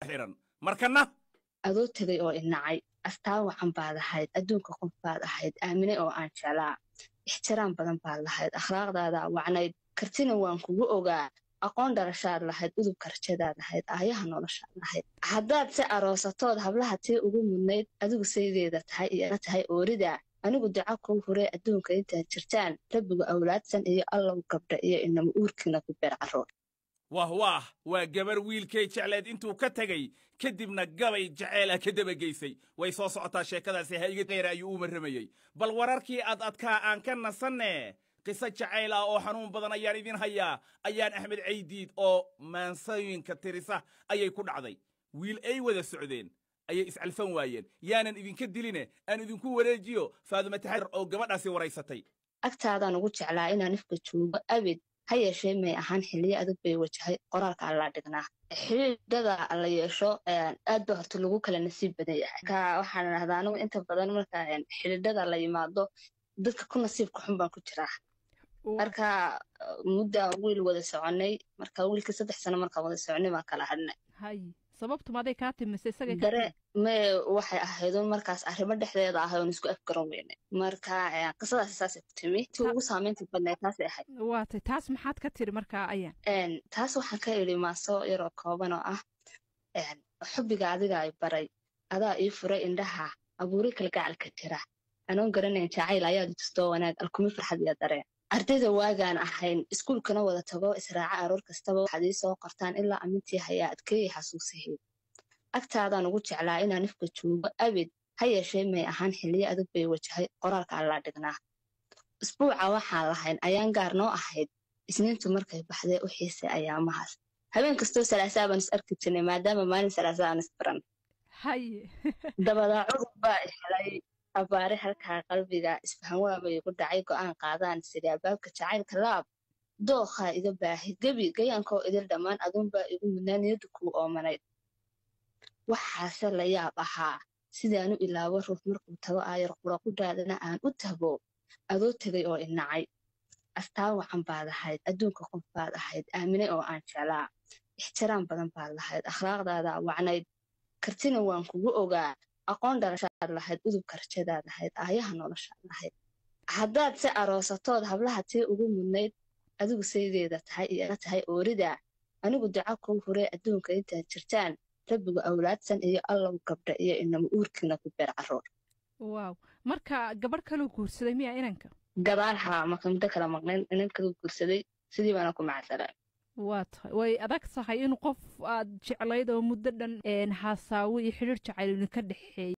xiran markana adoo tegay oo inacay astaan wacan baad ahayd adduunka qof baad ahayd aamine oo aan jeclaa ixtiraam badan baad lahayd akhlaaqdaada wacnayd kartina waan kugu ogaa aqoon dharashaad lahayd udubka rajadaad lahayd aayaha noloshaad lahayd haddaad si aroosatood hablaha tii ugu mudnayd adigu saydeeda tahay iyo tahay oorida anigu duca kuu huree adduunka intaad jirtaan rabbigu awlaadsan iyo allow gabdha iyo inama uurkiina ku beer carruur wah waah waa gabar wiilkay jecleed intuu ka tegey kadibna gabay jaceyl ah ka dabageysay way soo socotaa sheekadaasi haiga qeyra ayuu u marramayey bal wararkii ad adkaa aan ka nasanne qiso jacayl ah oo xanuun badan ayaan idin hayaa ayaan axmed caydiid oo maansooyinka tirisa ayay ku dhacday wiil ay wada socdeen ayay iscalfan waayeen yaanan idinka diline aan idinku wareejiyo faadume taxarir oo gabadhaasi waraysatay agtaadaan ugu jeclaa inaan ifka joogo abid ha yeeshee may ahaan xiliyo adag bay wajahay qoraalka allaa dhignaa xidhiidhada la yeesho aad ba horta lagu kala nasiib badan yahay ka waxaan idhahdaa anigu inta badan marka xidhiidhada la yimaado dadka ku nasiibka xun baan ku jiraa marka muddaan wiil wada soconay marka wiilkii saddex sano markaan wada soconay baan kala hadhnay sababtu maday kaa timise isaga dare me waxay ahaydun markaas arrimo dhexdeeda ahay oon isku afgaran weynay marka qisadaasi saasay ku timi ti ugu saamaynta badnayd taasay ahayd waatay taas maxaad ka tiri markaa ayaan taas waxaan ka idhi maaso yaroo kooban oo ah xubbiga adiga ay baray adaa ii furay indhaha abuuri kalgacalka jira anoon garanayn jacayl ayaad tustoo wanaag alkumi farxad iyo dareen ardayda waagaan ahayn iskuulkana wada tago israaca aroor kastaba waxaad ii soo qortaan ilaa amintii hayaa adkeeyay xasuusaheed agtaadaan ugu jeclaa inaan ifka joogo abid ha yeeshee may ahaan xiliyo adag bay wajahay qoraalka allaa dhignaa isbuuca waxaan lahayn ayaan gaar noo ahayd isniintu markay baxdee u xiisay ayaamahaas habeen kastoo salaasaa baan is arki jirnay maadaama maalin salaasaa aan isbaran dabadaa cudur baa helay abaare halkaa qalbiga isfahan waabay igu dhacay go'aan qaadaan sidii abaabka jacaylka laab dookhaa iga baahi gebi gayaankoo idil dhammaan aduunbaa igu mudnaa niyadda kuu oomanayd waxaase la yaab ahaa sidaanu ilaabo ruux markuu tago aayar quraqudhaadana aan u tago adoo tegay oo inacay astaan wacan baad ahayd adduunka qof baad ahayd aamine oo aan jeclaa ixtiraam badan baad lahayd akhlaaqdaada wacnayd kartina waan kugu ogaa aqoon dharashaad lahayd udubka rajadaad lahayd aayaha noloshaad lahayd haddaad si aroosatood hablaha tii ugu mudnayd adigu saydeeda tahay iyo tahay oorida anigu duca kuu huree adduunka intaad jirtaan rabbigu awlaadsan iyo allow gabdha iyo inama uurkiina ku beer carruur waaw marka gabadh kaluu guursaday miya inanka gadaal haa marka muddo kala maqnayn inan kaluu guursaday sidii baana ku macsalaa waa tahay way adag tahay in qof aad jeclayd oo muddo dhan hasaawo iyo xidhiir jacayl idinka dhexeeya